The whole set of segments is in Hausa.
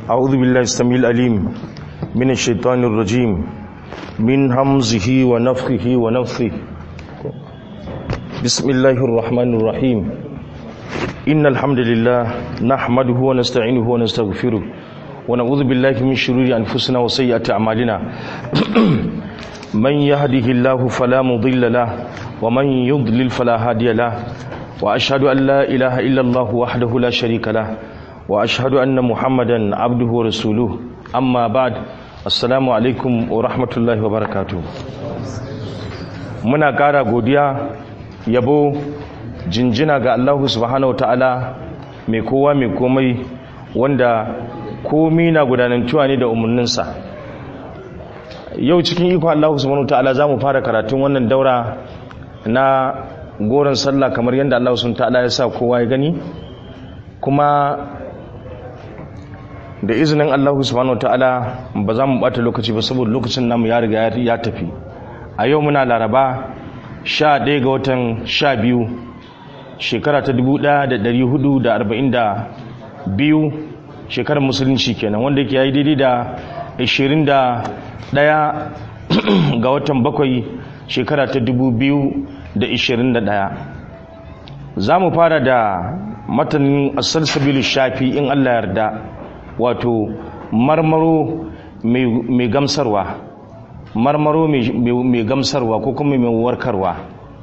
أعوذ بالله السميع العليم من الشيطان الرجيم من همزه ونفخه ونفثه بسم الله الرحمن الرحيم إن الحمد لله نحمده ونستعينه ونستغفره ونعوذ بالله من شرور أنفسنا وسيئات أعمالنا من يهده الله فلا مضل له ومن يضلل فلا هادي له وأشهد أن لا إله إلا الله وحده لا شريك له وأشهد أن محمدا عبده ورسوله أما بعد السلام عليكم ورحمة الله وبركاته muna ƙara godiya yabo jinjina ga Allah subhanahu wa ta'ala mai kowa mai komai wanda komi na gudanantuwa ne da umarninsa yau cikin iko Allah subhanahu wa ta'ala za mu fara karatun wannan daura na goron sallah kamar yadda Allah subhanahu wa ta'ala ya sa kowa ya gani kuma da izinin Allah subhanahu wa ta'ala ba za mu bata lokaci ba saboda lokacin namu ya riga ya tafi a yau muna laraba sha ɗaya ga watan sha biyu shekara ta dubu ɗaya da ɗari hudu da arba'in da biyu shekarar musulunci kenan wanda yake yayi daidai da ashirin da ɗaya ga watan bakwai shekara ta dubu biyu da ashirin da ɗaya za mu fara da matanin asal sabilu shafi in allah yarda wato marmaro mai gamsarwa marmaro mai gamsarwa ko kuma mai warkarwa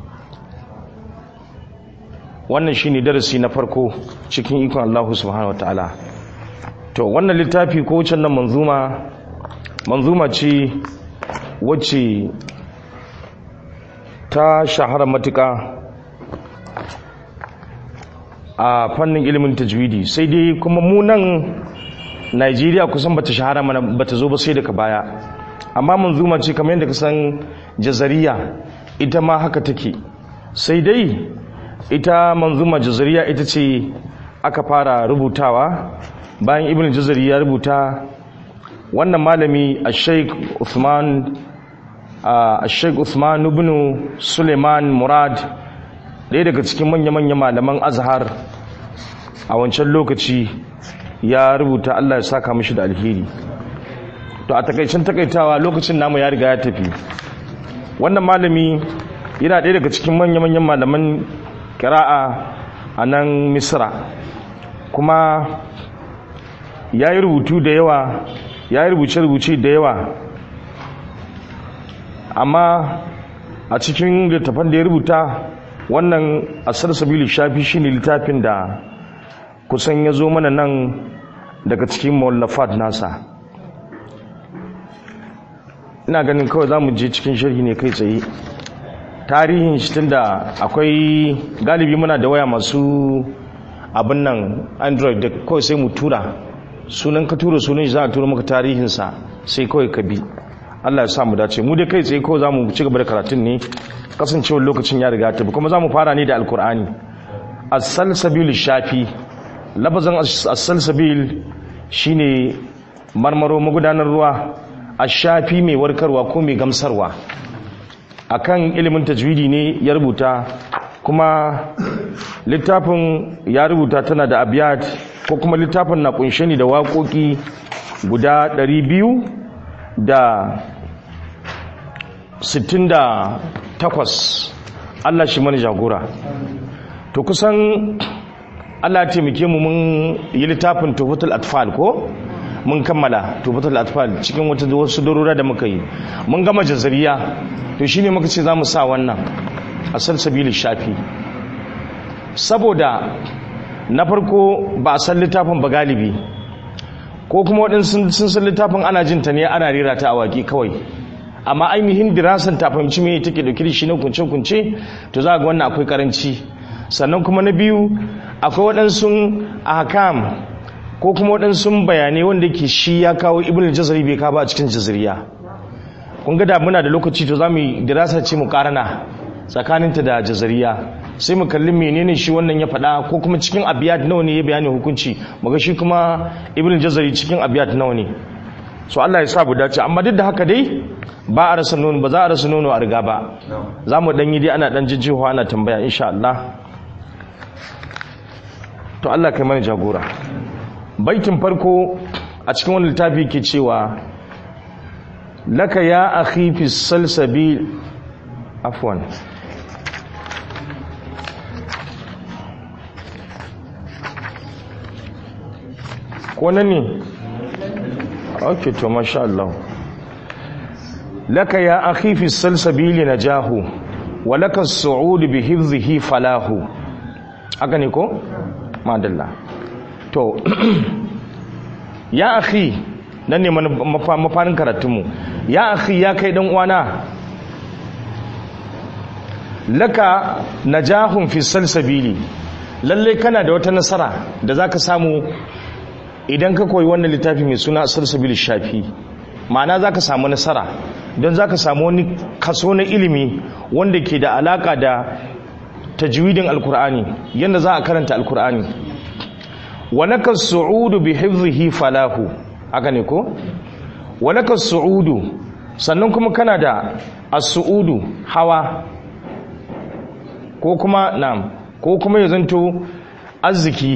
wannan shine darasi na farko cikin ikon Allah subhanahu wataala to wannan littafi ko wucin nan manzuma manzuma ce wacce ta shahara matuka a fannin ilimin tajwidi sai dai kuma mu nan Najeriya kusan bata shahara mana bata zo ba sai daga baya amma manzuma ce kamar yadda ka san jazariya ita ma haka take sai dai ita manzuma jazariya ita ce aka fara rubutawa bayan ibn jazari ya rubuta wannan malami a sheik uthman a sheik uthman ibn suleiman murad ɗaya daga cikin manya-manya malaman azhar a wancan lokaci ya rubuta allah ya saka mashi da alheri to a takaicin takaitawa lokacin namu ya riga ya tafi wannan malami yana ɗaya daga cikin manya-manyan malaman kira'a a nan misra kuma ya yi rubutu da yawa ya yi rubuce-rubuce da yawa amma a cikin littafan da ya rubuta wannan asar sabili shafi shine littafin da kusan ya zo mana nan daga cikin mawallafat nasa ina ganin kawai za mu je cikin sharhi ne kai tsaye tarihin shi tunda akwai galibi muna da waya masu abin nan android da kawai sai mu tura sunan ka tura sunan shi za a tura maka tarihinsa sai kawai ka bi allah ya sa mu dace mu dai kai tsaye kawai za mu ci gaba da karatun ne kasancewar lokacin ya riga ta kuma za mu fara ne da alkur'ani as-salsabil shafi labazan as-salsabil shine marmaro magudanar ruwa a shafi mai warkarwa ko mai gamsarwa akan ilimin tajwidi ne ya rubuta kuma littafin ya rubuta tana da abiyat ko kuma littafin na kunshe ne da waƙoƙi guda 200 da 68 Allah shi mani jagora to kusan Allah taimake mu mun yi littafin tufatul atfal ko mun kammala tufatul atfal cikin wata wasu darura da muka yi mun gama jazariya to shine muka ce zamu sa wannan a salsabilin shafi saboda na farko ba a san littafin ba galibi ko kuma waɗansu sun san littafin ana jin ta ne ana rera ta a waƙi kawai amma ainihin dirasan ta fahimci me take dauke da shi na kunce-kunce to za ga wannan akwai karanci sannan kuma na biyu akwai waɗansu ahkam ko kuma waɗansu bayanai wanda ke shi ya kawo ibn jazari bai kawo a cikin jazariya kun ga da muna da lokaci to za mu yi dirasa ce mu karana tsakaninta da jazariya sai mu kalli menene shi wannan ya faɗa ko kuma cikin abiyat nawa ne ya bayani hukunci muga shi kuma ibn jazari cikin abiyat nawa ne so Allah ya sa bu dace amma duk da haka dai ba a rasa nono ba za a rasa nono a riga ba za mu ɗan yi dai ana ɗan jijjiwa ana tambaya insha Allah to Allah kai mana jagora baitin farko a cikin wani littafi ke cewa laka ya akhi fi salsabil afwan ko nan ne ok to masha Allah laka ya akhi fi salsabil najahu wa laka as-su'ud bi hifdhihi falahu aka ne ko madalla to ya akhi nan ne mafanin karatunmu ya akhi ya kai dan uwana laka najahun fi salsabili lalle kana da wata nasara da zaka samu idan ka koyi wannan littafi mai suna salsabil shafi ma'ana zaka samu nasara don zaka samu wani kaso na ilimi wanda ke da alaka da tajwidin alkur'ani yadda za a karanta alkur'ani walaka su'udu bi hifzihi falahu haka ne ko walaka su'udu sannan kuma kana da as-su'udu hawa ko kuma na'am ko kuma ya zanto arziki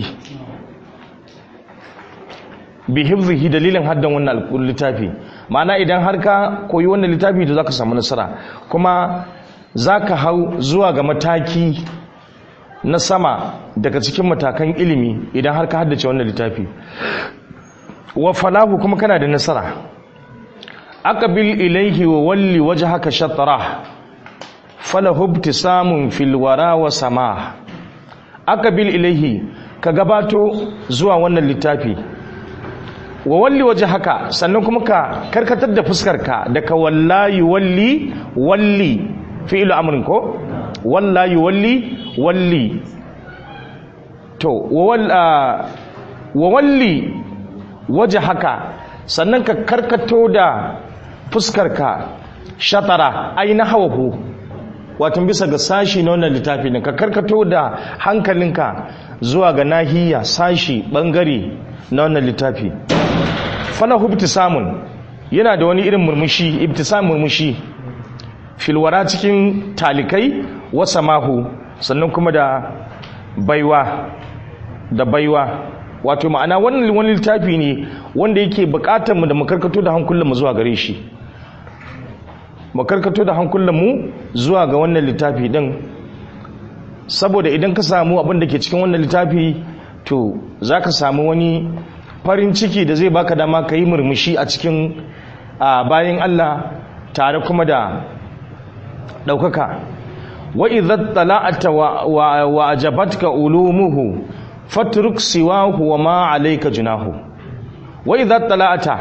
bi hifzihi dalilin haddan wannan littafi ma'ana idan har ka koyi wannan littafi to zaka samu nasara kuma zaka hau zuwa ga mataki na sama daga cikin matakan ilimi idan har ka haddace wannan littafi wa falahu kuma kana da nasara aqbil ilayhi wa walli wajhaka shatra falahu ibtisamun fil wara wa sama aqbil ilayhi ka gabato zuwa wannan littafi wa walli wajhaka sannan kuma ka karkatar da fuskarka daga wallahi walli walli fi'lu amrin ko wallahi walli walli to wa walli waje haka sannan ka karkato da fuskarka shatara ai na hawahu wato bisa ga sashi na wannan littafi ne ka karkato da hankalinka zuwa ga nahiya sashi bangare na wannan littafi falahu ibtisamun yana da wani irin murmushi ibtisam murmushi filwara cikin talikai wasa mahu sannan kuma da baiwa da baiwa wato ma'ana wannan wani littafi ne wanda yake bukatar mu da makarkato da hankulan mu zuwa gare shi makarkato da hankulan mu zuwa ga wannan littafi din saboda idan ka samu abin da ke cikin wannan littafi to zaka samu wani farin ciki da zai baka dama ka yi murmushi a cikin bayan Allah tare kuma da ɗaukaka wa idza tala'ata wa ajabatka ulumuhu fatruk siwahu wa ma alayka junahu wa idza tala'ata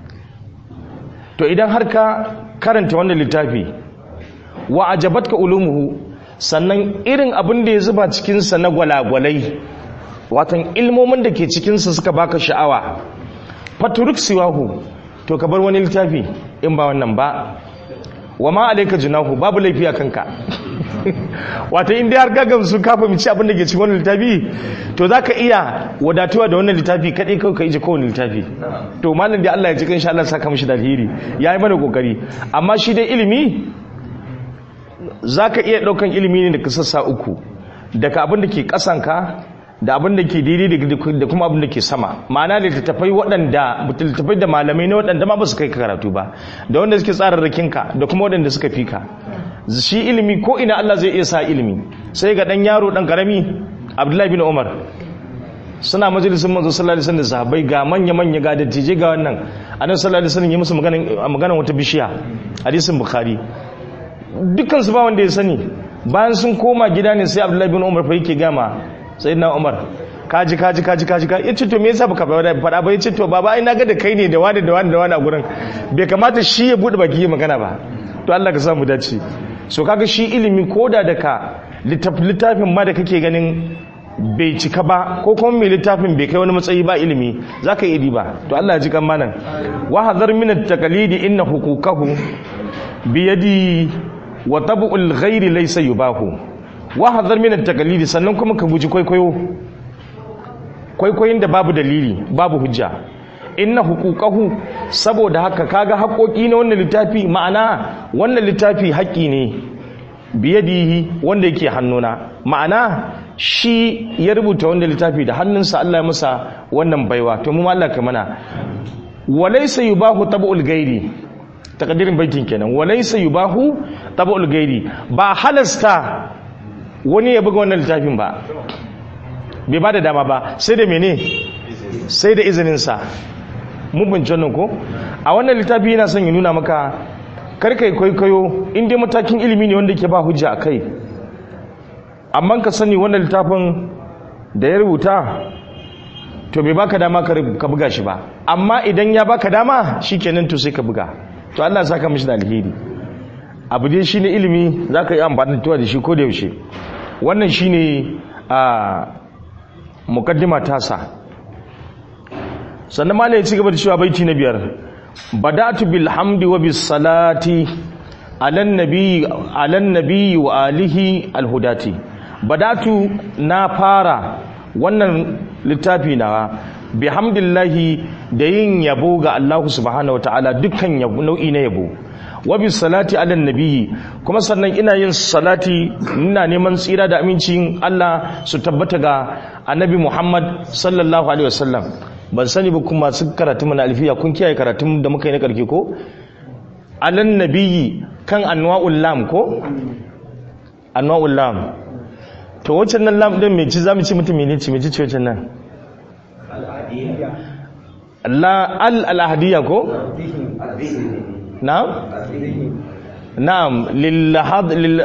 to idan har ka karanta wannan littafi wa ajabatka ulumuhu sannan irin abin da ya zuba cikin sa na gwalagwalai watan ilmomin da ke cikin sa suka baka sha'awa fatruk siwahu to ka bar wani littafi in ba wannan ba wa ma alaika junahu babu laifi a kanka wata inda har gagam su kafa mici abin da ke cikin wannan littafi to zaka iya wadatuwa da wannan littafi kadai kawai ka ije kowane littafi to malam da Allah ya ji insha Allah saka mishi da alheri yayi mana kokari amma shi dai ilimi zaka iya daukan ilimi ne daga sassa uku daga abin da ke kasanka da abin da ke daidai da kuma abin da ke sama ma'ana littattafai waɗanda littattafai da malamai ne waɗanda ma ba su kai ka karatu ba da wanda suke tsararrakin ka da kuma waɗanda suka fi ka shi ilimi ko ina Allah zai iya sa ilimi sai ga ɗan yaro ɗan ƙarami Abdullahi bin Umar suna majalisun manzo sallallahu alaihi wasallam sahabbai ga manya manya ga dattijai ga wannan annabi sallallahu alaihi wasallam ya musu maganan maganan wata bishiya hadisin bukhari dukkan su ba wanda ya sani bayan sun koma gida ne sai Abdullahi bin Umar fa yake gama sai na umar kaji kaji kaji kaji kaji ya ce to me yasa baka faɗa ba ya ce to baba ai na ga da kai ne da wani da wani da wani a gurin bai kamata shi ya bude baki ya magana ba to Allah ka sa mu dace so kaga shi ilimi koda da ka littafin ma da kake ganin bai cika ba ko kuma mai littafin bai kai wani matsayi ba ilimi zaka yi ba to Allah ya ji kan manan wa hadar min at-taqlidi inna huquqahu bi yadi wa tab'ul ghairi laysa yubahu wa hadar min at-taqlidi sannan kuma ka guji kwaikwayo kwaikwayin da babu dalili babu hujja inna huquqahu saboda haka kaga haƙoƙi na wannan littafi ma'ana wannan littafi haƙƙi ne biyadihi wanda yake hannuna ma'ana shi ya rubuta wannan littafi da hannunsa Allah ya masa wannan baiwa to mu Allah ka mana walaysa yubahu tab'ul gairi takadirin baitin kenan walaysa yubahu tab'ul gairi ba halasta wani ya buga wannan littafin ba bai ba da dama ba sai da mene sai da izininsa mun bince wannan ko a wannan littafi yana son ya nuna maka karkai kwaikwayo inda matakin ilimi ne wanda ke ba hujja a kai amma ka sani wannan littafin da ya rubuta to bai baka dama ka buga shi ba amma idan ya baka dama shikenan to sai ka buga to Allah saka mishi da alheri abu dai shine ilimi zaka yi amfani da shi ko da yaushe wannan shine a mukaddima tasa sannan malai ya ci gaba da cewa baiti na biyar bada'tu bil hamdi wa bis salati alan nabi alan nabi wa alihi al hudati bada'tu na fara wannan littafi na bihamdillahi da yin yabo ga Allah subhanahu wataala dukkan yabo nau'i na yabo wa bis salati ala nabiyyi kuma sannan ina yin salati ina neman tsira da amincin Allah su tabbata ga annabi Muhammad sallallahu alaihi wasallam ban sani ba kuma su karatu mana alfiya kun kiyaye karatun da muka yi na karke ko alan nabiyyi kan anwa'ul lam ko anwa'ul lam to wacce nan lam din me ci zamu ci mutum ne ci me ci ce wacce nan la al al ahdiya ko na'am na'am lil had lil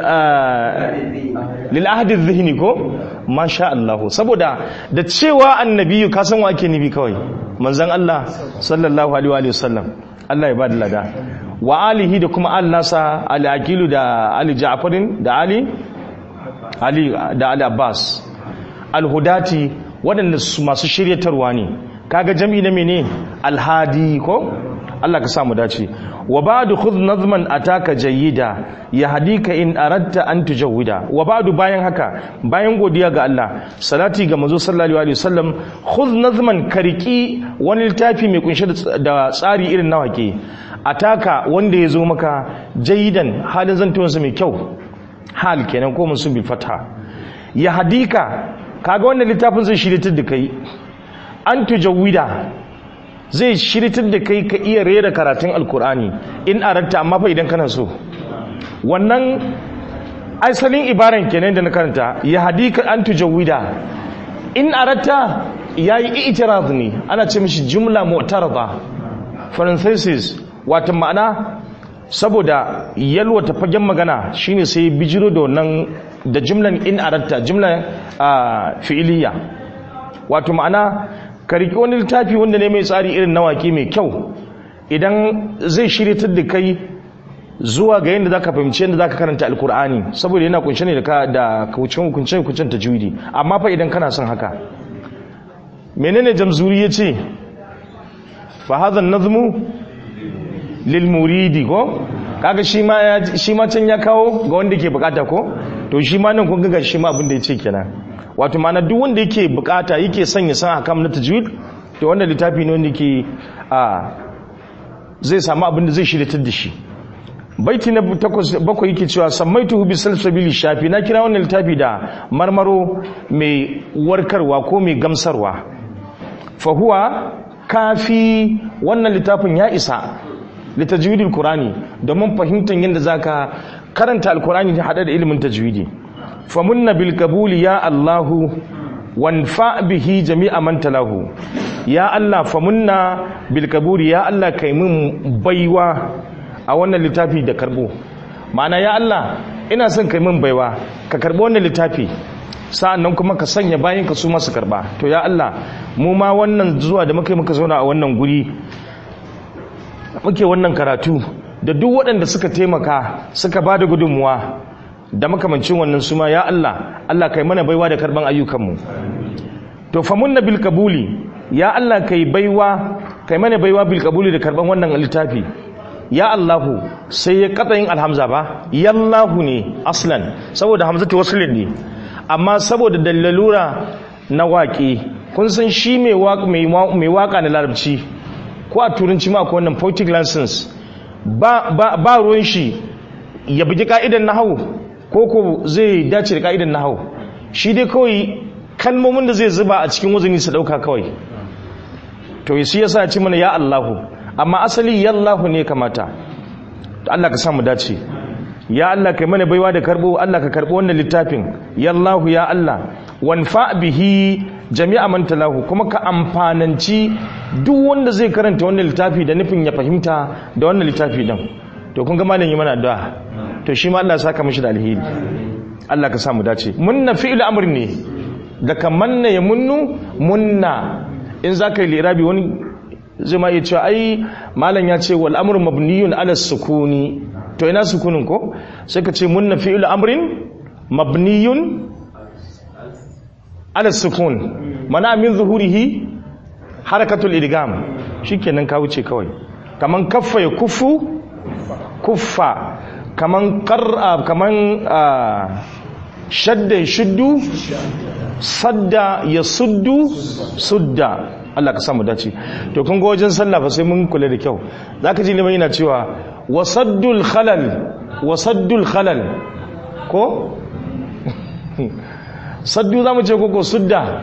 lil ahdi dhihni ko masha Allah saboda da cewa annabi ka san wa ake nibi kawai manzon Allah sallallahu alaihi wa sallam Allah ya bada lada wa alihi da kuma allasa ali aqilu da ali ja'farin da ali ali da ali abbas alhudati waɗanda masu shiryatarwa ne kaga jami'i na mene alhadi ko Allah ka samu dace wa ba'du khudh nazman ataka jayyida yahdika in aradta an tujawwida wa ba'du bayan haka bayan godiya ga Allah salati ga manzo sallallahu alaihi wasallam khudh nazman kariki wani littafi mai kunshe da tsari irin na wake ataka wanda ya zo maka jayyidan halin zantuwansa mai kyau hal kenan ko mun bil fatha yahdika kaga wannan littafin zai shiritar da kai an tujawwida zai shiritar da kai ka iya rera karatun alkur'ani in aratta amma fa idan kana so wannan asalin ibaran kenan da na karanta ya hadika an tujawwida in aratta yayi i'tirad ne ana ce mishi jumla mu'tarada parenthesis wato ma'ana saboda yalwata fagen magana shine sai bijiro da wannan da jumlan in aratta jumlan fi'iliya wato ma'ana ka riƙi wani littafi wanda ne mai tsari irin na waƙe mai kyau idan zai shiryatar da kai zuwa ga yadda zaka fahimci yadda zaka karanta alkur'ani saboda yana kunshe ne da kaucin hukunce hukuncen tajwidi amma fa idan kana son haka menene jamzuri yace fa hadha an-nazmu lil muridi ko kaga shi ma shi ma can ya kawo ga wanda ke bukata ko to shi ma nan kun ga shi ma abin da yace kenan wato mana duk wanda yake bukata yake son ya san hakam na tajwid to wanda littafi ne wanda ke a zai samu abin da zai shiryatar da shi baiti na bakwai yake cewa sammaituhu bi salsabili shafi na kira wannan littafi da marmaro mai warkarwa ko mai gamsarwa fa huwa kafi wannan littafin ya isa litajwidil qur'ani domin fahimtar yadda zaka karanta alqur'ani da hada da ilimin tajwidi famunna bil kabuli ya Allahu wanfa bihi jami'a man talahu ya Allah famunna bil kabuli ya Allah kai min baiwa a wannan littafi da karbo ma'ana ya Allah ina son kai min baiwa ka karbo wannan littafi sa'annan kuma ka sanya bayan ka su masu karba to ya Allah mu ma wannan zuwa da muka yi muka zauna a wannan guri muke wannan karatu da duk waɗanda suka taimaka suka ba da gudunmuwa da makamancin wannan suma ya Allah Allah kai mana baiwa da karban ayyukanmu to famunna bil kabuli ya Allah kai baiwa kai mana baiwa bil kabuli da karban wannan littafi ya Allahu sai ya katsayin alhamza ba yallahu ne aslan saboda hamzatu waslin ne amma saboda dalalura na waƙe kun san shi mai waka mai waka na larabci ko a turanci ma ko wannan poetic license ba ba ba ruwan shi ya bugi ka'idan nahwu ko ko zai dace da ka'idan nahwu shi dai kawai kalmomin da zai zuba a cikin wazini su dauka kawai to shi yasa ce mana ya Allahu amma asali ya Allahu ne kamata to Allah ka sa mu dace ya Allah kai mana baiwa da karbo Allah ka karbo wannan littafin ya Allahu ya Allah wanfa bihi jami'a man talahu kuma ka amfananci duk wanda zai karanta wannan littafi da nufin ya fahimta da wannan littafi din to kun ga malam yi mana addu'a to shi ma Allah ya saka mishi da alheri Allah ka sa mu dace munna fi'il amr ne da kamanna ya munnu munna in zaka yi lirabi wani zai ma iya cewa ai malam ya ce wal amru mabniyun ala sukuni to ina sukunin ko sai ka ce munna fi'il amrin mabniyun ala sukun mana min zuhurihi harakatul idgam shikenan ka wuce kawai kaman kaffa ya kufu kuffa kaman qar'a kaman shadda ya shuddu sadda ya suddu sudda Allah ka samu dace to kun ga wajen sallah fa sai mun kula da kyau zaka ji liman yana cewa wasaddul khalal wasaddul khalal ko saddu zamu ce koko sudda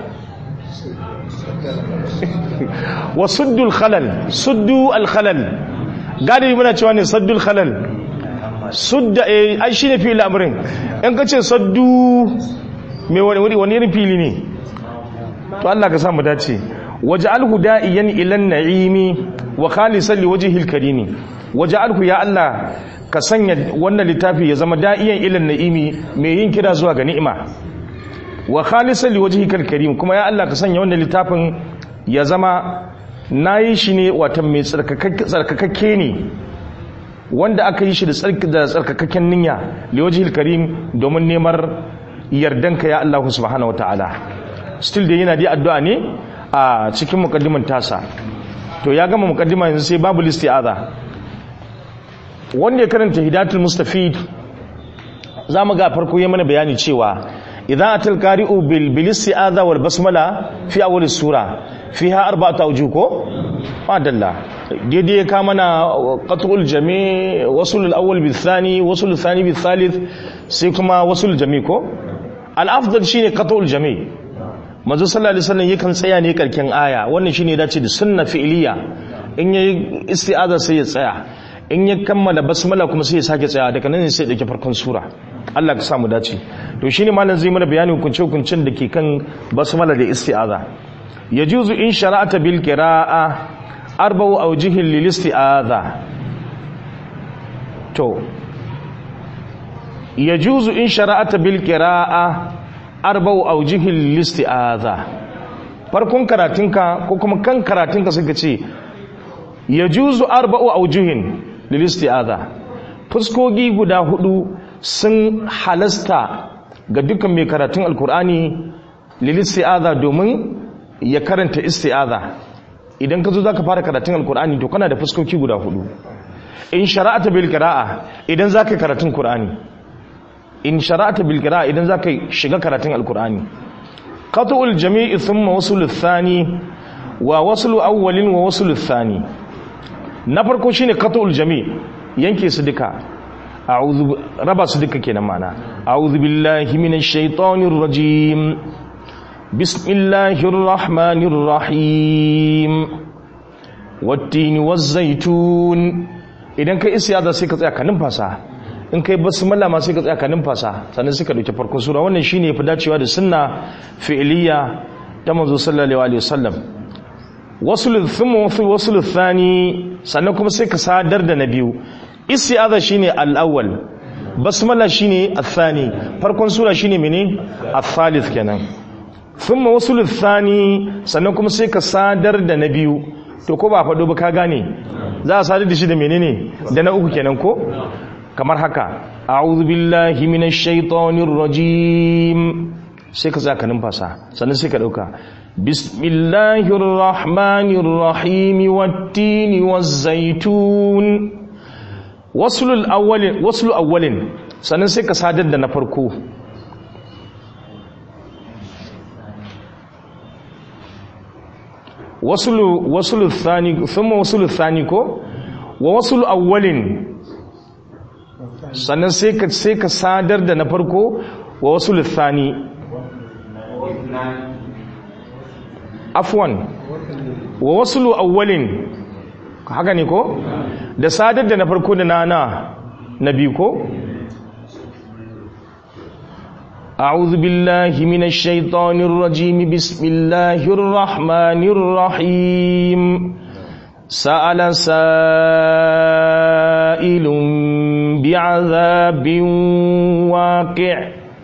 wasuddul khalal suddu al khalal gadi muna cewa ne saddul khalal sudda eh ai shine fili amrin in ka ce saddu me wani wani irin fili ne to Allah ka samu dace waj'alhu da'iyan ila an-na'imi wa khalisan liwajhil karimi waj'alhu ya Allah ka sanya wannan littafi ya zama da'iyan ila an-na'imi mai yin kira zuwa ga ni'ima wa khalisan liwajhikal karim kuma ya Allah ka sanya wannan littafin ya zama nayi shi ne wata mai tsarkakakke ne wanda aka yi shi da tsarkakakken niyya liwajhil karim domin nemar yardanka ya Allah subhanahu wataala still dai yana dai addu'a ne a cikin mukaddimin tasa to ya gama mukaddima yanzu sai babu listi'aza wanda ya karanta hidatul mustafid za mu ga farko ya mana bayani cewa idan atal qari'u bil bil isti'aza wal basmala fi awwal sura fiha arba'atu awjuh ko madalla daidai ya ka mana qat'ul jami' wasul al awwal bil thani wasul al thani bil thalith sai kuma wasul jami' ko al afdal shine qat'ul jami' manzo sallallahu alaihi wasallam yakan tsaya ne karkin aya wannan shine dace da sunna fi'liya in yayi isti'aza sai ya tsaya in ya kammala basmala kuma sai ya sake tsaya daga nan sai ya dauki farkon sura Allah ka sa mu dace to shine malam zai mana bayani hukunce hukuncin da ke kan basmala da isti'aza yajuzu in shara'ata bil qira'a arba'u awjihin lil isti'aza to yajuzu in shara'ata bil qira'a arba'u awjihin lil isti'aza farkon karatunka ko kuma kan karatunka suka ce yajuzu arba'u awjihin lil isti'aza fuskogi guda hudu sun halasta ga dukkan mai karatun alkur'ani lil isti'aza domin ya karanta isti'aza idan ka zo zaka fara karatun alkur'ani to kana da fuskoki guda hudu in shara'ata bil qira'a idan zaka karatun qur'ani in shara'ata bil qira'a idan zaka shiga karatun alkur'ani qat'ul jami'i thumma wasl thani wa wasl awwalin wa wasl thani na farko shine qat'ul jami' yanke su duka a'udhu raba su duka kenan mana a'udhu billahi minash shaitanir rajim bismillahir rahmanir rahim wat-tini waz-zaytun idan kai isyada sai ka tsaya ka numfasa in kai basmala ma sai ka tsaya ka numfasa sannan sai ka dauki farkon sura wannan shine yafi dacewa da sunna fi'liya ta manzo sallallahu alaihi wasallam wasul thumma wasul thani sannan kuma sai ka sadar da na biyu isti'aza shine al-awwal basmala shine al-thani farkon sura shine mene al-thalith kenan thumma wasul thani sannan kuma sai ka sadar da na biyu to ko ba faɗo ba ka gane za a sadar da shi da menene da na uku kenan ko kamar haka a'udhu billahi minash shaitanir rajim sai ka zaka numfasa sannan sai ka dauka bismillahir rahmanir rahim wat-tini waz-zaytun waslul awwalin waslu awwalin sannan sai ka sadar da na farko waslu waslu thani thumma waslu thani ko wa waslu awwalin sannan sai ka sai ka sadar da na farko wa waslu thani afwan wa waslu awwalin haka ne ko da sadar da na farko da na na na biyu ko أعوذ بالله من الشيطان الرجيم بسم الله الرحمن الرحيم سأل سائل بعذاب واقع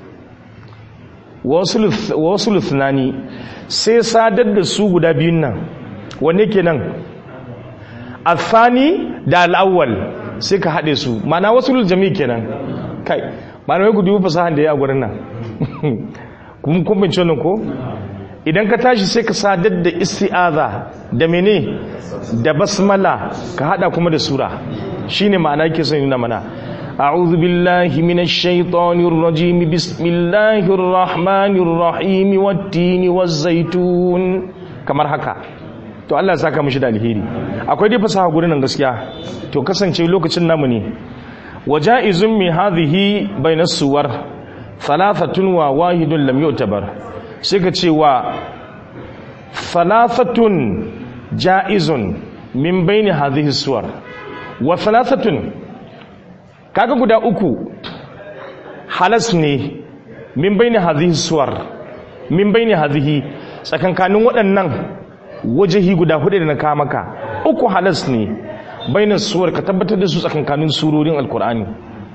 wasu luthnani sai sadar da su guda biyun nan wanne kenan athani da al'awwal sai ka haɗe su mana wasu jami kenan kai mana wai gudu fasahan da ya gurin nan kuma kun bince wannan ko idan ka tashi sai ka sadar da isti'aza da mene da basmala ka hada kuma da sura shine ma'ana yake son nuna mana a'udhu billahi minash shaitanir rajim bismillahir rahmanir rahim wat-tini waz-zaytun kamar haka to Allah ya saka mishi da alheri akwai dai fasaha gurin nan gaskiya to kasance lokacin namu ne waja'izun mi hadhihi bainas suwar thalathatun wa wahidun lam yu'tabar sai ka ce wa thalathatun ja'izun min baini hadhihi suwar wa thalathatun kaga guda uku halas ne min baini hadhihi suwar min baini hadhihi tsakankanin waɗannan wajahi guda hudu da na kawo maka uku halas ne bainar suwar ka tabbatar da su tsakankanin surorin alkur'ani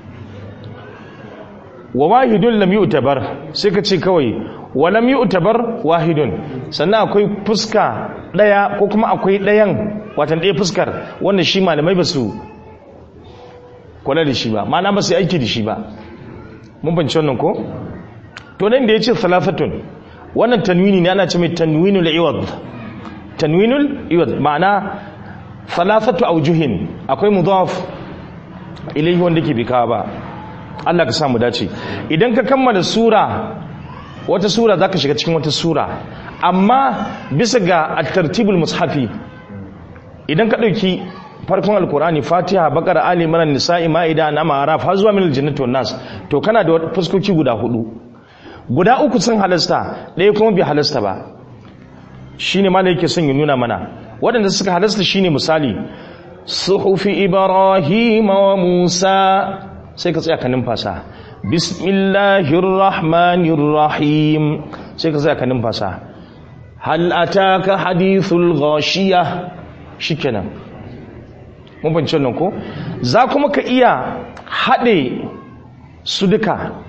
wa wahidun lam yu'tabar sai ka ce kawai wa lam yu'tabar wahidun sannan akwai fuska daya ko kuma akwai dayan watan daya fuskar wanda shi malamai ba su kula da shi ba ma'ana ba su aiki da shi ba mun banci wannan ko to nan da yace salafatun wannan tanwini ne ana ce mai tanwinul iwad tanwinul iwad ma'ana thalathatu awjuhin akwai mudaf ilayhi wanda ke bikawa ba Allah ka samu dace idan ka kammala sura wata sura zaka shiga cikin wata sura amma bisa ga at-tartibul mushafi idan ka dauki farkon alkurani fatiha bakara ali imran nisa'i ma'ida na ma'araf har zuwa min aljannati wan nas to kana da fuskoki guda hudu guda uku sun halasta ɗaya kuma bai halasta ba shine malai yake son ya nuna mana waɗanda suka halasta shine misali suhufi ibrahim wa musa sai ka tsaya ka numfasa bismillahir rahmanir rahim sai ka tsaya ka numfasa hal ataka hadithul ghashiyah shikenan mun bance nan ko za kuma ka iya haɗe su duka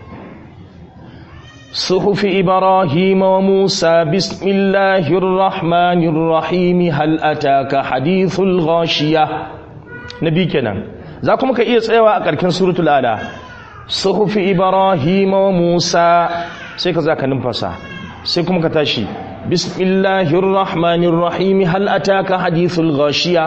صحف إبراهيم وموسى بسم الله الرحمن الرحيم هل أتاك حديث الغاشية نبي كنا ذاكم كإيه سيوا أكركن سورة الآلة صحف إبراهيم وموسى سيكا ذاك ننفسا سيكم كتاشي بسم الله الرحمن الرحيم هل أتاك حديث الغاشية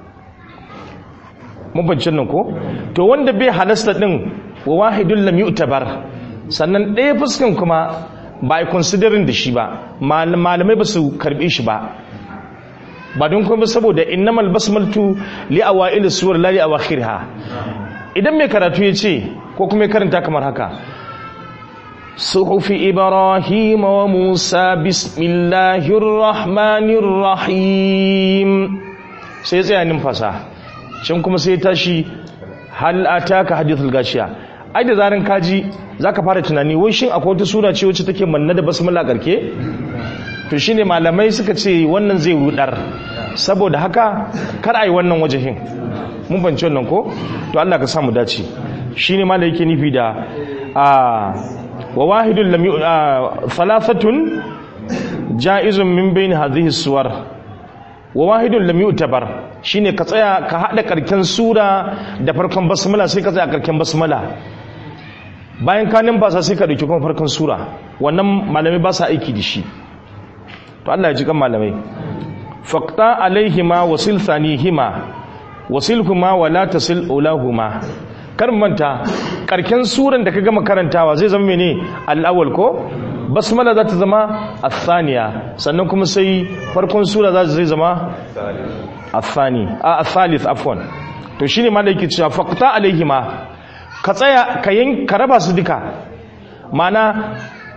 mun bancin nan ko to wanda bai halasta din wa wahidun lam yu'tabar sannan ɗaya fuskan kuma ba a considering da shi ba malamai ba su karɓe shi ba ba don kuma saboda innamal basmaltu li awail suwar la li awakhirha idan mai karatu ya ce ko kuma ya karanta kamar haka suhufi ibrahim wa musa bismillahir rahmanir rahim sai ya tsaya numfasa can kuma sai ya tashi hal ataka hadithul gashiya ai da zaran kaji zaka fara tunani wai shin akwai wata sura ce wacce take manna da basmala garke to shine malamai suka ce wannan zai rudar saboda haka kar ai wannan wajahin mun bance wannan ko to Allah ka samu dace shine malai yake nufi da a wa wahidun lam thalathatun jaizun min bain hadhihi suwar wa wahidun lam yu'tabar shine ka tsaya ka hada karken sura da farkon basmala sai ka tsaya karken basmala bayan ka numfasa sai ka dauki kuma farkon sura wannan malamai ba sa aiki da shi to Allah ya ji kan malamai faqta alaihima wasil thanihima wasilhuma wala tasil ulahuma kar manta karken suran da ka gama karantawa zai zama mene al-awwal ko basmala za ta zama athaniya sannan kuma sai farkon sura za zai zama athani a athalith afwan to shine ma da yake cewa faqta alaihima ka tsaya ka yin ka raba su duka mana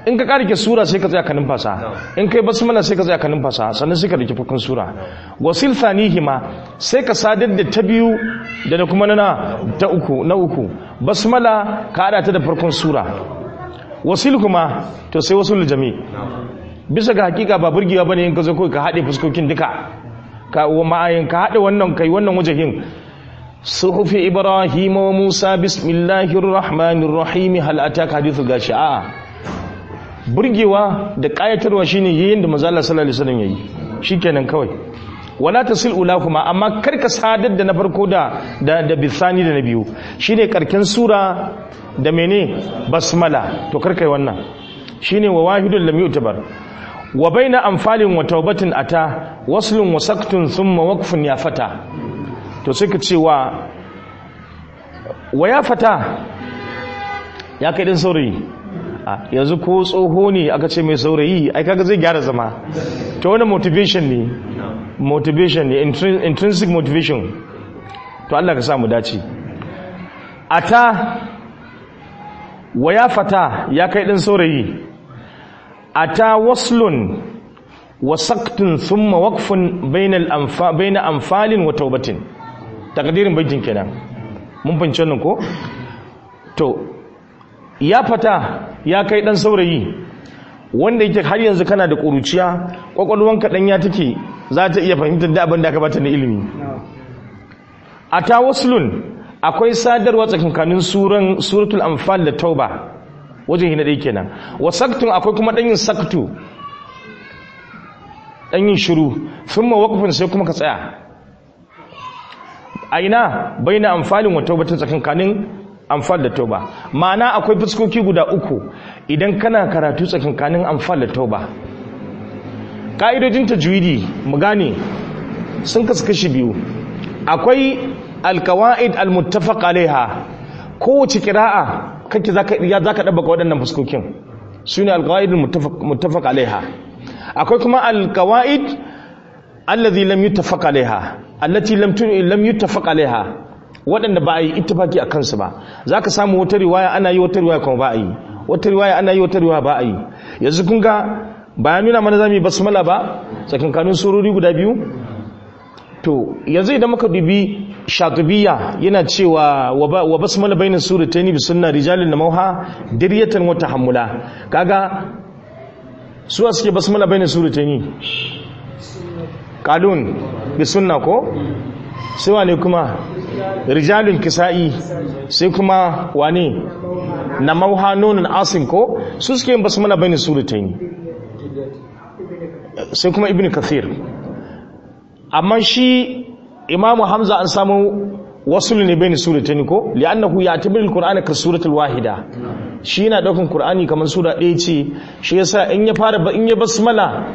in ka karike sura sai ka tsaya ka numfasa in kai basmala sai ka tsaya ka numfasa sannan sai ka dake farkon sura wasil thanihima sai ka sadar da ta biyu da na kuma na ta uku na uku basmala ka hada ta da farkon sura wasil kuma to sai wasul jami bisa ga hakika ba burgewa bane in ka zo kai ka hade fuskokin duka ka wa ma'ayin ka hade wannan kai wannan wajahin suhufi ibrahim wa musa bismillahir rahmanir rahim hal ataka hadithu gashi'a burgewa da kayatarwa shine yayin da manzo Allah sallallahu alaihi wasallam yayi shikenan kawai wala tasil ulakuma amma karka sadar da na farko da da, da bisani da na biyu shine karken sura da mene basmala to karka yi wannan shine wa wahidun lam yutabar wa baina anfalin wa taubatin ata waslun wa saktun thumma waqfun ya fata to sai ka ce wa wa ya fata ya kai din saurayi yanzu ko tsoho ne aka ce mai saurayi ai kaga zai gyara zama to wani motivation ne motivation ne intrinsic motivation to Allah ka sa mu dace ata wa ya fata ya kai din saurayi ata waslun wa saqtun thumma waqfun bainal anfa baina anfalin wa taubatin takdirin baitin kenan mun fahimci wannan ko to ya fata ya kai dan saurayi wanda yake har yanzu kana da ƙuruciya ƙwaƙwalwanka ɗan ya take za ta iya fahimtar da abin da aka bata na ilimi a ta waslun akwai sadarwa tsakankanin suran suratul anfal da tauba wajen hina ɗaya kenan wa saktun akwai kuma ɗanyin saktu ɗanyin shiru sun ma wakufin sai kuma ka tsaya a ina bai na amfalin wa taubatin tsakankanin amfal da tauba ma'ana akwai fuskoki guda uku idan kana karatu tsakankanin amfal da tauba ka'idojin tajwidi mu gane sun kasu kashi biyu akwai alkawa'id almuttafaq alaiha kowace kira'a kake zaka ya zaka dabbaka waɗannan fuskokin sune alkawa'id almuttafaq alaiha akwai kuma alkawa'id alladhi lam yuttafaq alaiha allati lam lam yuttafaq alaiha waɗanda ba a yi ittifaki a kansu ba za ka samu wata riwaya ana yi wata riwaya kuma ba a yi wata riwaya ana yi wata riwaya ba a yi yanzu kun ga bayan nuna mana za mu yi basmala ba tsakankanin surori guda biyu to yanzu idan muka dubi shatubiya yana cewa wa basmala bainas suratayn bi sunna rijalin na mauha diryatan wa tahammula kaga suwa suke basmala bainas suratayn qalun bi sunna ko sai wane kuma rijalun kisa'i sai kuma wane na mauha nonon asim ko su suke yin basu mana bane surutaini sai kuma ibn kathir amma shi imamu hamza an samu wasu ne bane surutaini ko li'annahu ya tabir alqur'ana ka suratul wahida shi yana daukan qur'ani kamar sura ɗaya ce shi yasa in ya fara in ya basmala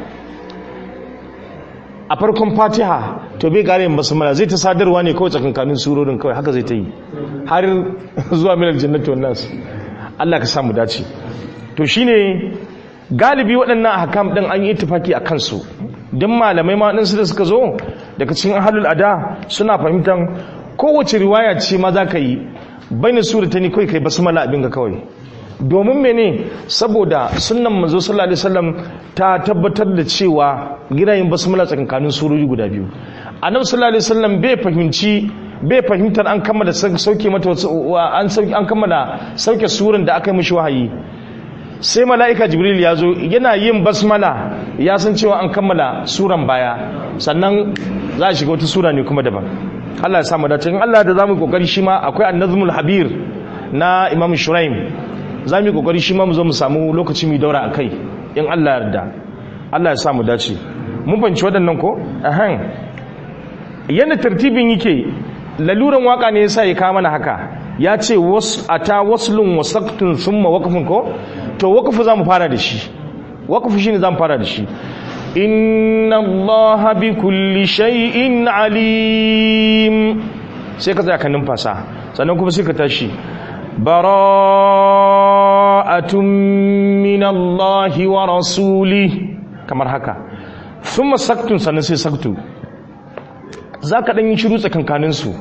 a farkon fatiha to bai kare yin basmala zai ta sadarwa ne kawai tsakankanin surorin kawai haka zai ta yi har zuwa milar jannati wan nas Allah ka samu dace to shine galibi waɗannan ahkam din an yi ittifaki a kansu dan malamai ma din su da suka zo daga cikin ahlul ada suna fahimtar kowace riwaya ce ma za ka yi baina suratani kai kai basmala abin ga kawai domin mene saboda sunnan manzo sallallahu alaihi wasallam ta tabbatar da cewa ginayin basmala tsakankanin surori guda biyu annabi sallallahu alaihi wasallam bai fahimci bai fahimtar an kammala sauke mata an sauke an kammala sauke suran da aka yi mishi wahayi sai mala'ika jibril ya zo yana yin basmala ya san cewa an kammala suran baya sannan za a shiga wata sura ne kuma daban Allah ya samu dace in Allah da zamu kokari shi ma akwai annazmul habir na imam shuraim za mu yi kokari shi ma mu zo mu samu lokaci mu daura akai in Allah yarda Allah ya samu dace mun fanci waɗannan ko ahan yana tartibin yake laluran waka ne yasa ya kawo mana haka ya ce was ata waslun wasaqtun thumma waqfun ko to waqfu zamu fara da shi waqfu shine zamu fara da shi inna allaha bi kulli shay'in alim sai ka tsaya kan numfasa sannan kuma sai ka tashi bara'atun min allahi wa rasuli kamar haka thumma saktun sannan sai saktu zaka dan yi shiru tsakankanin su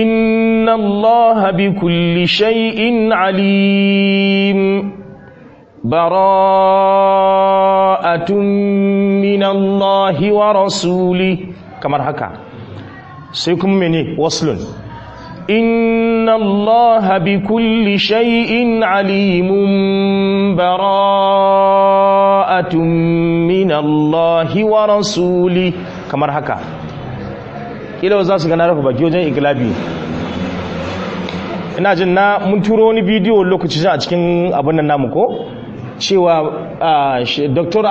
inna allaha bi kulli shay'in alim bara'atun min Allah wa rasuli kamar haka sai kuma mene waslun inna Allah bi kulli shay'in alimun bara'atun min Allah wa rasuli kamar haka kila za su gana rafa baki wajen ikilabi ina jin na mun turo wani bidiyo lokaci a cikin abin nan namu ko cewa dr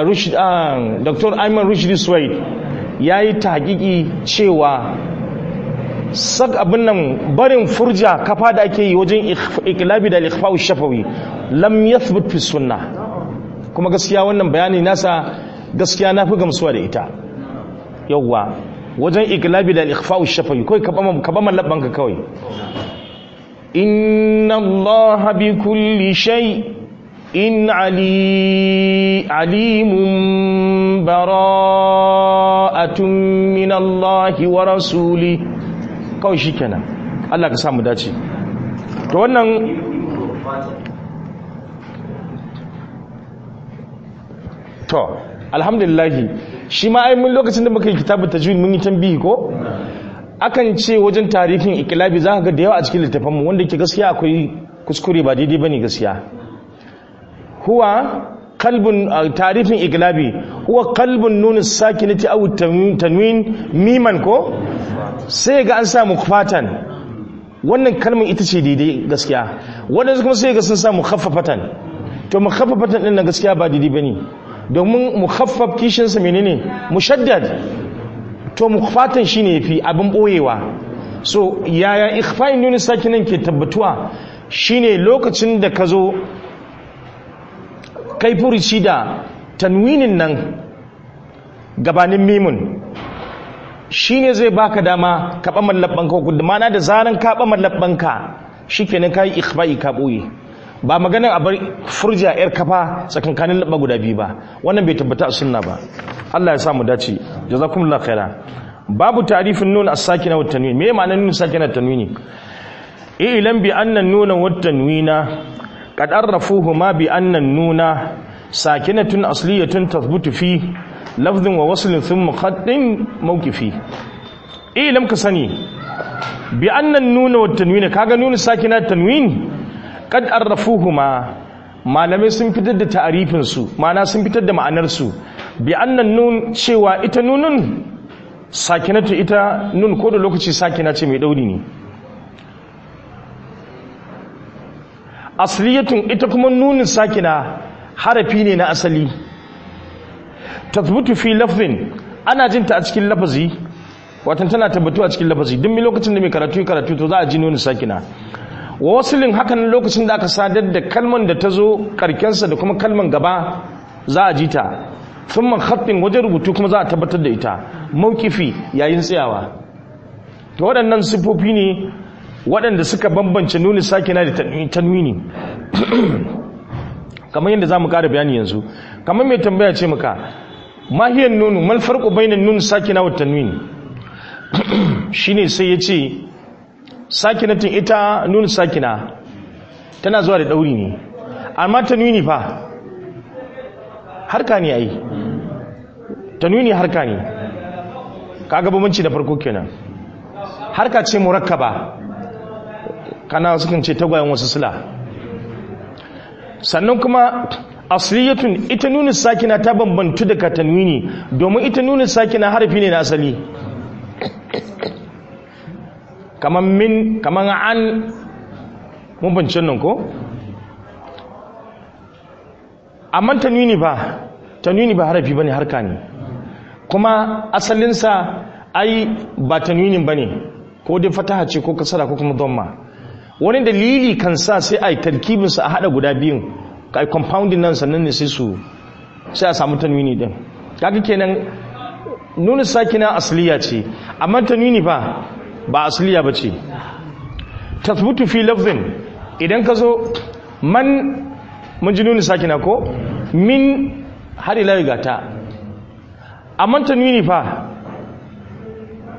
ayman rushdi suwaid ya yi ta hakiki cewa sak abin nan barin furja kafa da ake yi wajen ikilabi da ikhfa'u shafawi lam yathbut fi sunna kuma gaskiya wannan bayani nasa gaskiya na fi gamsuwa da ita yawwa wajen ikilabi da ikhfa'u shafawi kawai ka ba mallaban ka kawai inna allaha bi kulli shay in ali alimun bara'atun min allahi wa rasuli kawai shikenan Allah ka samu dace to wannan to alhamdulillahi shi ma ai mun lokacin da muka yi kitabun tajwid mun yi tambihi ko akan ce wajen tarihin ikilabi za ka ga da yawa a cikin littafin mu wanda ke gaskiya akwai kuskure ba daidai bane gaskiya huwa qalbun tarihin ikilabi huwa qalbun nun sakinati aw tanwin miman ko sai ga an sa mukfatan wannan kalmar ita ce daidai gaskiya wadansu kuma sai ga sun sa mukhaffafatan to mukhaffafatan din nan gaskiya ba daidai bane domin mukhaffaf kishinsa menene mushaddad to mukhfatan shine yafi abin boyewa so yaya ikhfa'in nun sakinan ke tabbatuwa shine lokacin da ka zo kai furuci da tanwinin nan gabanin mimun shine zai baka dama ka ba mallabanka ko mana da zaran ka ba mallabanka shikenan kai ikhfa'i ka boye ba maganin a bar furja yar kafa tsakankanin labba guda biyu ba wannan bai tabbata a sunna ba Allah ya sa mu dace jazakumullahu khaira babu ta'rifin nun as-sakina wat tanwin me ma'anar nun sakina wat tanwini ilam bi anna an-nuna wat tanwina qad arrafuhuma bi anna an-nuna sakinatun asliyatun tathbutu fi lafdhin wa waslin thumma khaddin mawqifi ilam ka sani bi anna an-nuna wat tanwina kaga nun sakina tanwin kad arrafuhuma malamai sun fitar da ta'arifin su ma'ana sun fitar da ma'anar su bi annan nun cewa ita nunun sakinatu ita nun ko da lokaci sakina ce mai dauri ne asliyatun ita kuma nunin sakina harafi ne na asali tathbutu fi lafzin ana jinta a cikin lafazi watan tana tabbatu a cikin lafazi duk mai lokacin da mai karatu karatu to za a ji nunin sakina wa wasilin hakan lokacin da aka sadar da kalman da ta zo karkensa da kuma kalman gaba za a ji ta sun man haɗin wajen rubutu kuma za a tabbatar da ita maukifi yayin tsayawa to waɗannan siffofi ne waɗanda suka bambance nuni sakina da tanwini kamar yadda za mu ƙara bayani yanzu kamar mai tambaya ce maka mahiyar nunu mal farko bainan nuni sakina wa tanwini shine sai ya ce sakinatin ita nuna sakina tana zuwa da ɗauri ne amma tanwini fa harka ne ai tanwini harka ne kaga bambanci da farko kenan harka ce murakkaba kana sukan ce tagwayen wasu sila sannan kuma asliyatun ita nuna sakina ta bambantu daga tanwini domin ita nuna sakina harafi ne na asali kaman min kaman an mun bincin nan ko amma tanwini ba tanwini ba harafi bane harka ne kuma asalinsa ai ba tanwinin bane ko dai fataha ce ko kasara ko kuma dhamma wani dalili kan sa sai ai tarkibin sa a hada guda biyun kai compounding nan sannan ne sai su sai a samu tanwini din kaga kenan nuna sakina asliya ce amma tanwini ba ba asliya ba ce tathbutu fi lafzin idan ka zo man mun ji nuni sakina ko min har ila gata amma tanwini fa